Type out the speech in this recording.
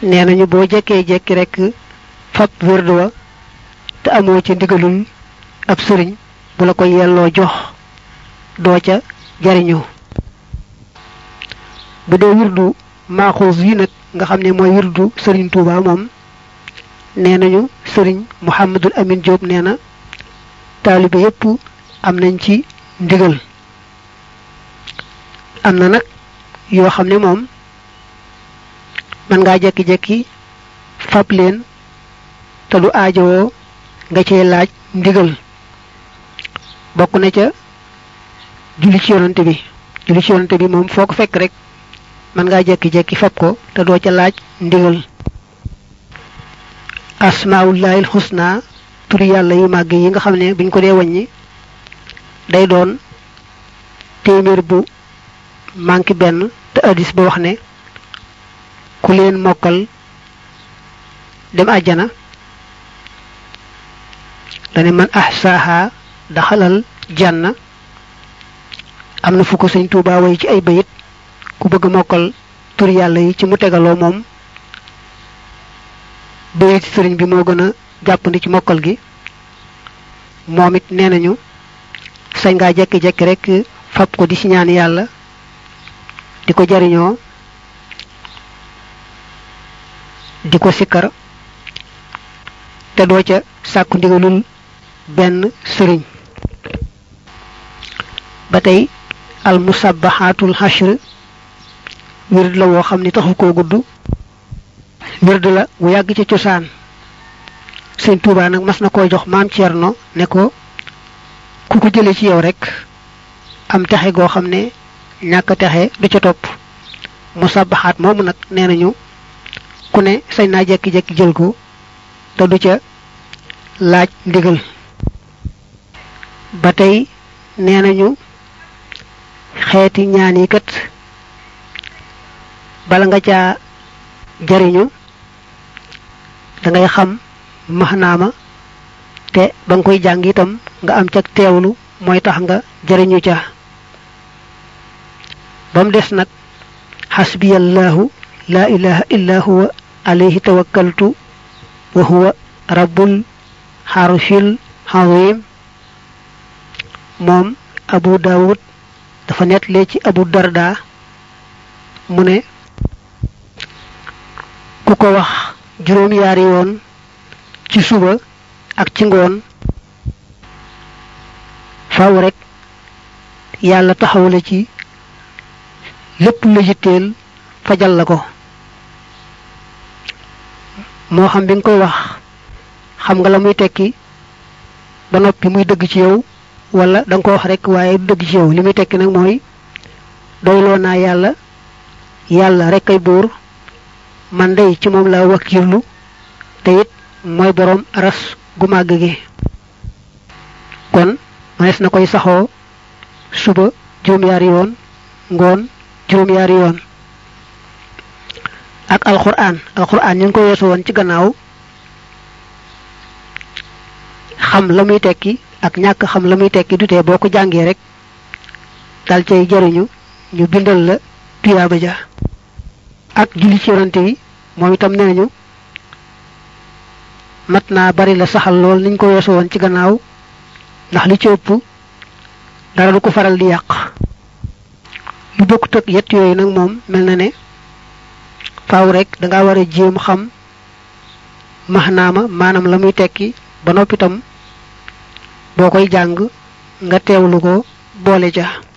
nee nañu boo jekkee jekki rek fab wérdu wa te amoo ci ndigalul ab sëriñ bu la ko yelloo jox doo ca jariñu bu dee wirdu maaxuus yi nag nga xam ne mooy wirdu sëriñ Touba moom nee nañu sëriñ Mouhamadul Amin Diop nee na taalibe yépp am nañ ci ndigal am na nag yoo xam ne moom mën ngaa jekki-jekki fab leen te du aajowoo nga cee laaj ndigal bokk na ca julli ci yonante bi julli ci yonante bi moom foo ko fekk rek mën ngaa jekki-jekki fab ko te doo ca laaj ndigal asmaullahil xusna turi yàlla yu màgg yi nga xam ne buñ ko dee wàññi day doon téeméer bu manqué benn te addis ba wax ne ku leen mokkal dem àjjana dane man ahsaaha daxalal janna am na fu ko sëñ Tuubaa way ci ay bayit ku bëgg mokkal tur yàlla yi ci mu tegaloo moom bayit sëriñ bi moo gën a jàppandi ci mokkal gi moom it nee nañu sañ ngaa jekki-jekki rek fab ko di ci ñaan yàlla di ko jariñoo di ko sikkar te doo ca sàkku ndigalul benn sëriñ ba tey al musabbahatul hashr wird la woo xam ni taxu koo gudd wird la wu yàgg ci cosaan sëñ Tuubaa nag mas na koo jox maam Cerno ne ko ku ko jële ci yow rek am texe goo xam ne ñàkk texe du ca topp musabbahaat moomu nag nee nañu ku ne sañ naa jekki-jekki jël ko te du ca laaj ndigal ba tey nee nañu xeeti ñaan yi kat bala nga caa jariñu dangay xam maxnaama te ba nga koy jàng itam nga am ca teewlu mooy tax nga jariñu ca ba mu des nag xasbiyallahu laa ilaha illa huwa alayhi tawakkaltu wa huwa rabbul xarshil azim moom abu daawud dafa nettali ci abu darda mu ne ku ko wax juróom yaari yoon ci suba ak ci ngoon faw rek yàlla taxaw la ci lépp la yitteel fajal la ko moo xam bi nga koy wax xam nga la muy tekki ba noppi muy dëgg ci yow wala da nga ko wax rek waaye du dëgg ci yow li muy tekki nag mooy doyloo naa yàlla yàlla rek ay buur man day ci moom laa wakkirlu te it mooy boroom aras gu màgg gi kon manees na koy saxoo suba juróom-yaari yoon ngoon juróom-yaari yoon ak alquran alquran ñu ngi ko weesu woon ci gannaaw xam la muy tekki ak ñàkk xam la muy tekki du tee boo ko jàngee rek dal cay jariñu ñu bindal la tuyaaba ja ak julli ci yonante yi moom itam nee nañu mat naa bari la saxal lool niñ ko weesu woon ci gannaaw ndax li ci ëpp dara du ko faral di yàq lu bokkut ak yett yooyu nag moom mel na ne faaw rek danga war a jéem xam maxnaama maanaam la muy tekki ba noppi itam boo koy jàng nga teewlu ko boole ja